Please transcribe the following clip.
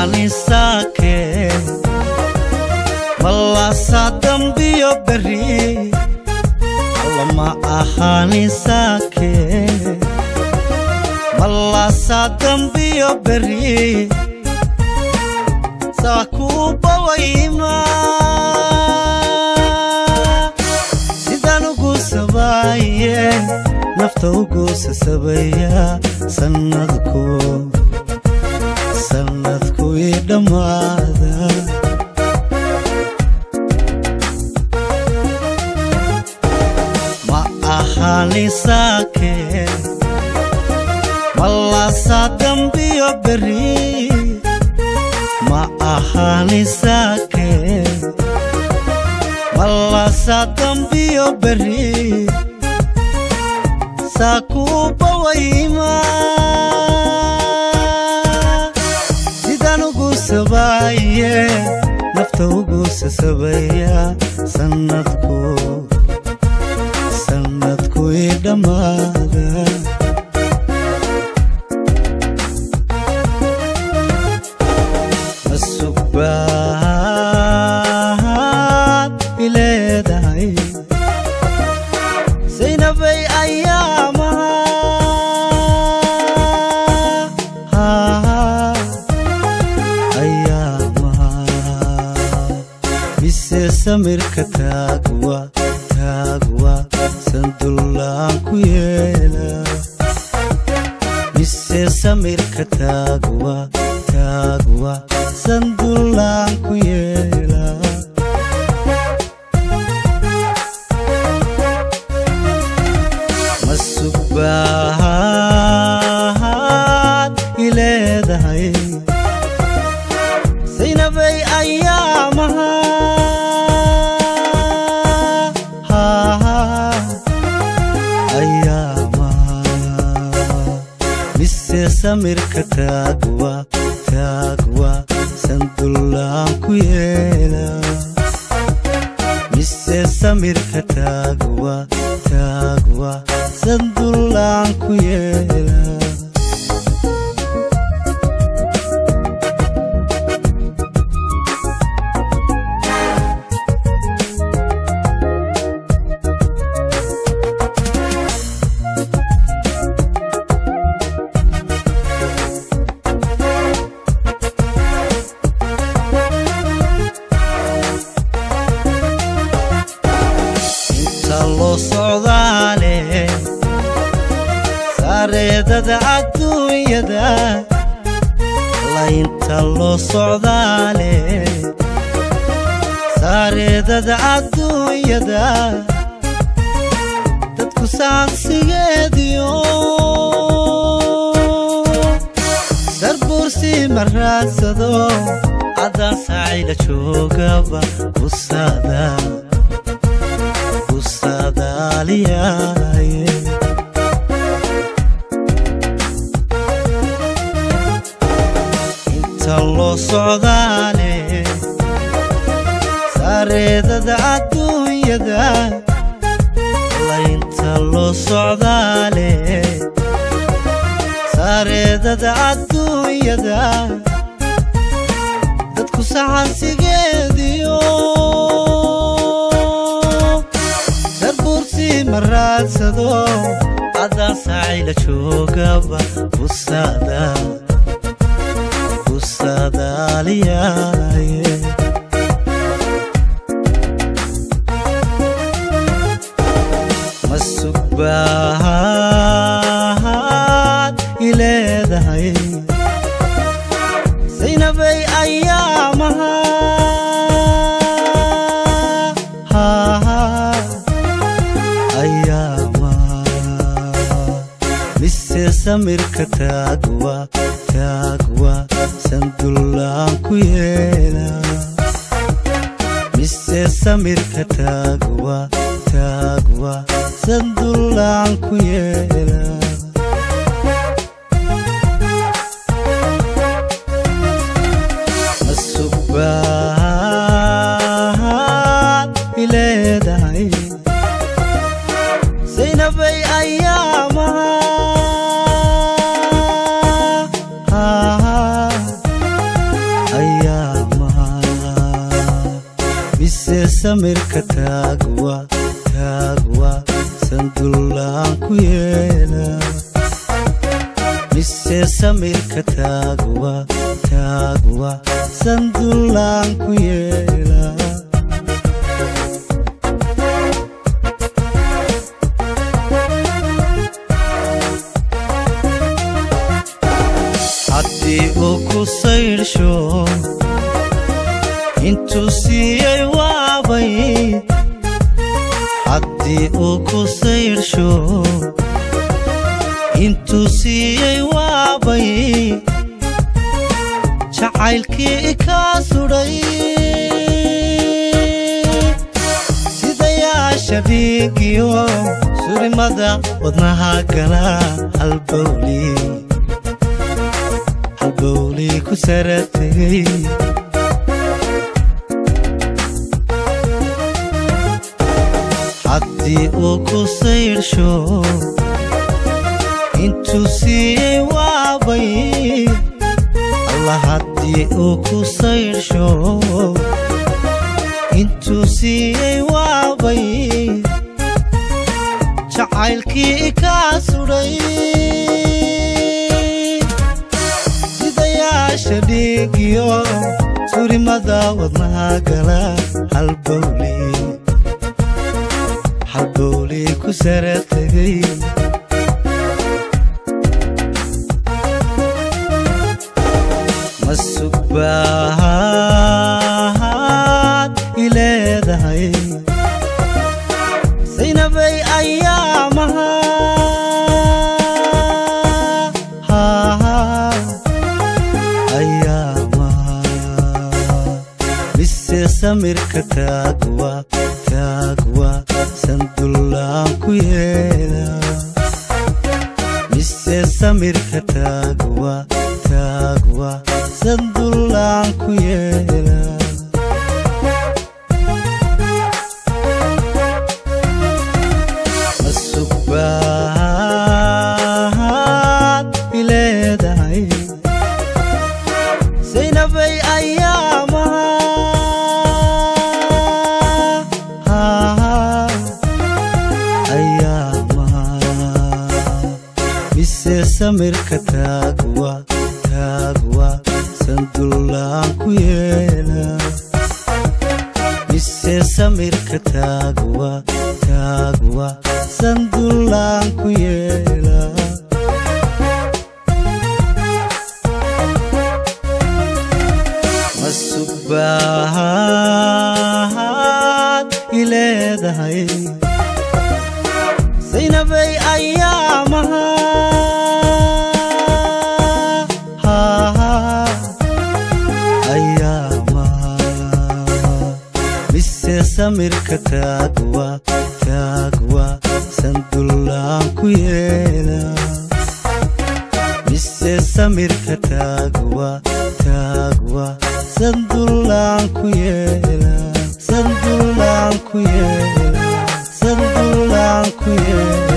ahanisaake malaasaa dambiyo beri lama ahanisaake malaasaa dambiyo beri saa kuu bawayma sidaan ugu sabaaye nafta ugu sasabaya sannadku sannadku ii dhammaada ma ahanisaake malaasaa dambiyo beri ma ahanisaake malaasaa dambiyo beri saa kuu bawayma sidaan ugu sabaaye nafta ugu sasabaya sannadku sannadku ii dhammaada masugbaad ileedahay saynabay ayaamaha ayaamaha mise samirka taagwa taagwa sandullaan ku yeela mise samirka taagwa taagwa sandullaan ku yeela masugbaad ileedahay saynabay ayaamaha ayaamaha mise samirka taagwa taagwa sandullaan ku yeela mise samirka taagwa taagwa sandullaan ku yeela inta loo socdaale saareedada adduunyada laynta loo socdaale saareedada adduunyada dadku saansigeediyo sarbuursi ma raadsado caddaan saacayla joogaba busada kusadaaliyaaye inta loo socdaale saareedada adduunyada laynta loo socdaale saareedada adduunyada dadku saxansigeediyo sarbuursi ma raadsado caddaan saacayla joogaba busada kusadaaliyaaye masugbaad ileedahay saynabay ayaamaha ayaamaha mise samirka taagwa taagwa sandullaan ku yeela mise samirka taagwa taagwa sandullaan ku yeela masugbaad ileedahay saynabay ayaamaha samirka taagwa taagwa sandullaan ku yeela mise samirka taagwa taagwa sandullaan ku yeela haddii uu ku saydhsho intuu siiyey waabay haddii uu ku saydhsho intuu siiyey waabay jacaylkii kaa sudhay sidayaasha dhiigiyo surimada wadnaha gala halbowli halbowli ku sara tegey haddii uu ku saydhsho intuu siiyey waabay alla haddii uu ku saydhsho intuu siiyey waabay jacaylkii kaa sudhay sidayaasha dhiigiyo surimada wadnaha gala halbowli halbowli ku sara tegey masugbahaad i leedahay saynabay ayaamaha ayaamaha mise samirka taagwa taagwa sandullaan ku yeela mise samirka taagwa taagwa sandullaan ku yeela masugbahaad i leedahay saynabay ayaamaha ayaamaha mise samirka taagwa taagwa sandullaan ku yeela mise samirka taagwa taagwa sandullaan ku yeela masugbahaad i leedahay saynabay ayaamaha ayaamaha mise samirka taagwa taagwa sandullaan ku yeela mise samirka taagwa taagwa sandullaan ku yeela sandullaan ku yeela sandullaan ku yeela